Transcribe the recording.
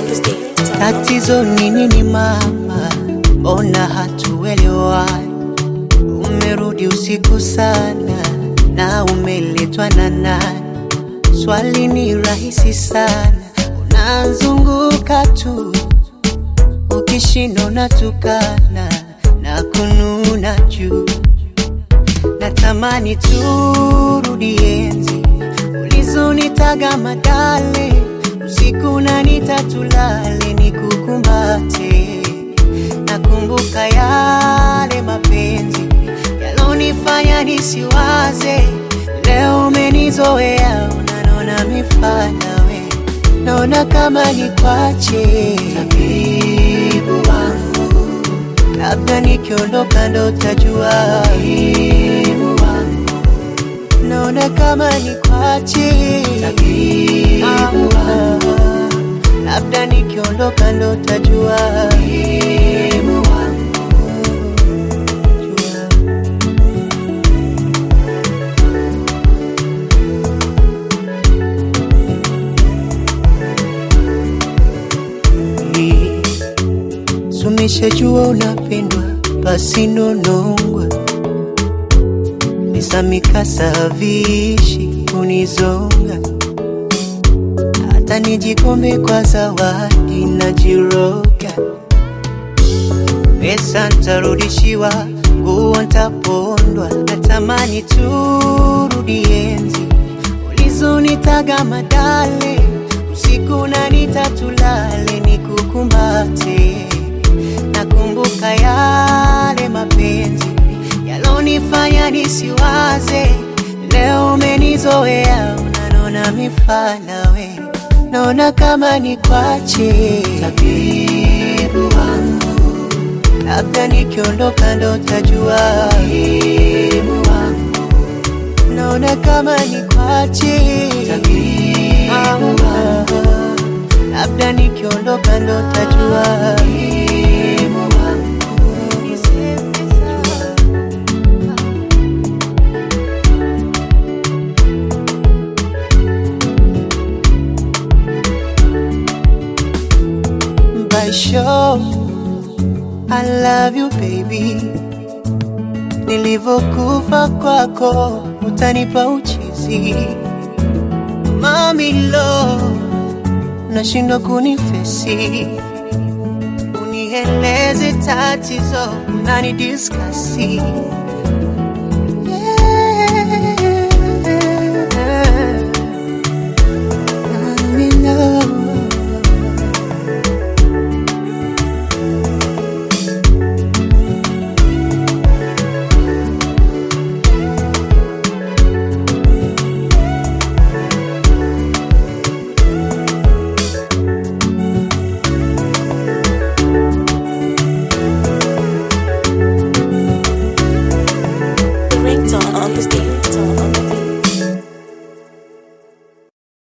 Tatizo ni nini mama, mbona hatuelewani? Umerudi usiku sana na umeletwa na nani? Swali ni rahisi sana, unazunguka tu, ukishinda unatukana na kununa juu. Natamani turudi enzi ulizonitaga madale, usiku na nitatulale nikukumbate. Nakumbuka yale mapenzi yalonifanya nisiwaze, leo umenizoea, unanona mifana we, naona kama nikwache tabibu wangu, labda nikiondoka ndo tajua tabibu wangu, naona kama nikwache tabibu wangu, labda nikiondoka ndo tajua tabibu wangu. Jua. Sumeshajua unapendwa basi nonongwa nisamikasa vishi kunizonga hata nijikombe kwa zawadi na jiroga pesa ntarudishiwa nguo ntapondwa natamani turudi enzi ulizonitaga madale usiku na nitatulale nikukumbate nakumbuka yale mapenzi yalonifanya nisiwaze leo umenizoea unanona mifana we naona kama nikwache tabibu wangu labda nikiondoka ndo tajua tabibu wangu naona kama nikwache tabibu wangu labda nikiondoka ndo tajua tabibu wangu by show I love you baby nilivyokufa kwako utanipa uchizi mami lo nashindwa kunifesi unieleze tatizo unani diskasi